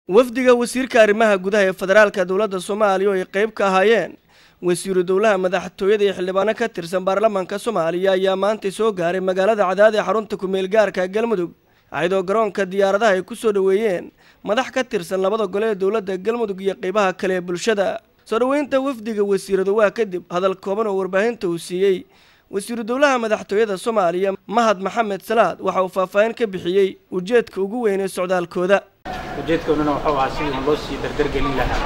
wafdiga wasiirka arrimaha gudaha ee federaalka dowladda soomaaliya oo ay qayb ka ahaayeen wasiiru dowlaha madaxtooyada iyo xildhibaano ka tirsan baarlamaanka soomaaliya ayaa maanta soo gaaray magaalada cadaad ee xarunta ku-meel gaarka galmudug ayadoo garoonka diyaaradaha ay ku soo dhoweeyeen madax ka tirsan labada gole ee dowladda galmudug iyo qaybaha kale ee bulshada soo dhoweynta wafdiga wasiirada waa kadib hadal kooban oo warbaahinta uu siiyey wasiiru dowlaha madaxtooyada soomaaliya mahad maxamed salaad waxa uu faahfaahin ka bixiyey ujeedka ugu weyn ee socdaalkooda ujeedkooduna wuxuu ahaa sidii un loo sii dardargelin lahaa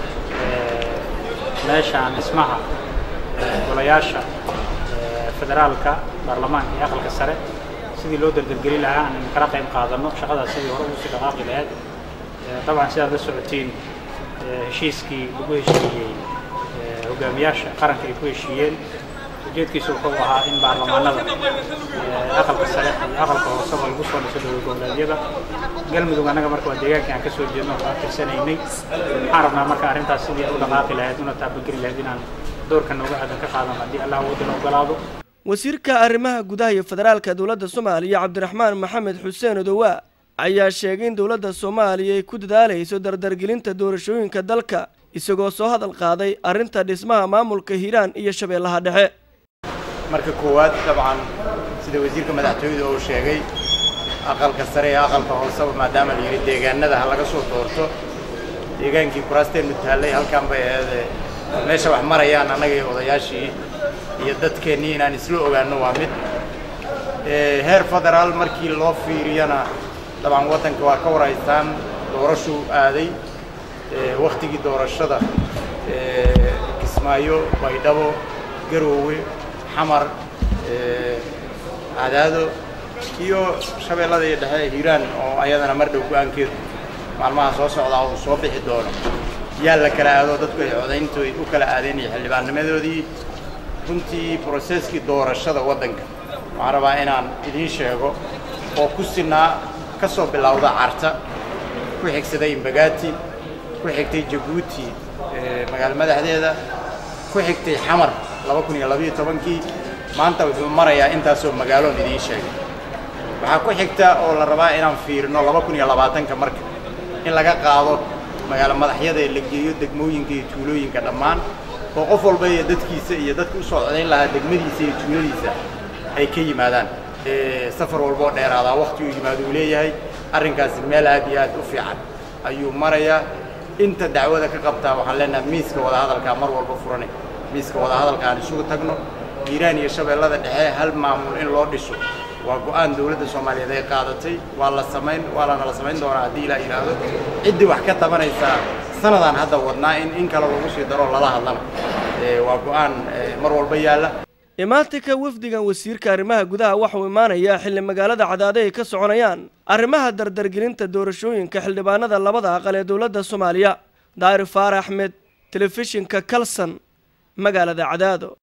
meeshaan dhismaha golayaasha federaalka baarlamaanka iyo aqalka sare sidii loo dardargelin lahaa aan kala qayb qaadano shaqadaas sidii hore ugu sii dhaqaaqi lahayd dabcan sidaad la socotiin heshiiskii lagu heshiiyey hogaamiyaasha qaranka ay ku heshiiyeen ujeedkiisu wuxuu ahaa in baarlamaanada aqalka sare iyo aqalka hooseba lagu soo dhiso dowlad goboleedyada galmudug annaga marka waa deegaankii aan ka soo jeedno oo tirsanaynay waxaan rabnaa marka arrintaas sidii u dhaqaaqi lahayd una taabageli lahayd inaan doorka nooga aadan ka qaadano haddii allah wadana ogolaado wasiirka arrimaha gudaha iyo federaalka dowladda soomaaliya cabdiraxmaan maxamed xuseen odowaa ayaa sheegay in dowladda soomaaliya ay ku dadaalayso dardargelinta doorashooyinka dalka isagoo soo hadal qaaday arrinta dhismaha maamulka hiiraan iyo shabeellaha dhexe marka koowaad dabcan sida wasiirka madaxtooyada uu sheegay aqalka sare ee aqalka hooseba maadaama la yidhi deegaanada ha laga soo doorto deegaankii kuraasteenu taallay halkaan bay aheedee meesha wax marayaan annaga iyo odayaashii iyo dadkeennii inaan isla ogaanno waa mid heer federaal markii loo fiiriyana dabcan waddanka waa ka waraystaan doorashuu aaday wakhtigii doorashada kismaayo baydhabo garoowe xamar cadaado iyo shabeellada iyo dhexe hiiraan oo ayadana mar dhow go-aankeedu maalmaha soo socdaa uu soo bixi doono yaa la kala aado dadku ay codayntoy u kala aadeen iyo xildhibaannimadoodii runtii broseskii doorashada waddanka waxaan rabaa inaan idiin sheego oo ku sinaa ka soo bilowda carta ku xigsaday imbagaati ku xigtay jabuuti magaalo madaxdeeda ku xigtay xamar laba kun iyo labayo tobankii maanta wuxuu marayaa intaasoo magaaloon idiin sheegay waxaa ku xigta oo la rabaa inaan fiirino laba kun iyo labaatanka marka in laga qaado magaalo madaxyada ee la geeyo degmooyinka iyo tuulooyinka dhammaan oo qof walba iyo dadkiisa iyo dadka u soo codayn lahaa degmadiisa iyo tuuladiisa ay ka yimaadaan safar walboo dheeraadaa wakti uu yimaado uu leeyahay arrinkaasi meel aad iyo aad u fiican ayuu marayaa inta dacwada ka qabtaa waxaan leenahay miiska wadahadalkaa mar walba furanay miiska wadahadalka aan isugu tagno hiiraan iyo shabeellada dhexe hal maamul in loo dhiso waa go-aan dowladda soomaaliyeed ay qaadatay waa la samayn waa lana la samayn doonaa haddii ilaa yidhaahdo ciddii wax ka tabanaysaa sanadaan hadda wadnaa in in kale lagu sii daro lala hadlana waa go-aan mar walba yaalla imaatinka wafdigan wasiirka arrimaha gudaha waxauu imaanayaa xilli magaalada cadaade ay ka soconayaan arrimaha dardargelinta doorashooyinka xildhibaanada labada aqal ee dowladda soomaaliya daari faar axmed telefishinka kalson magaalada cadaado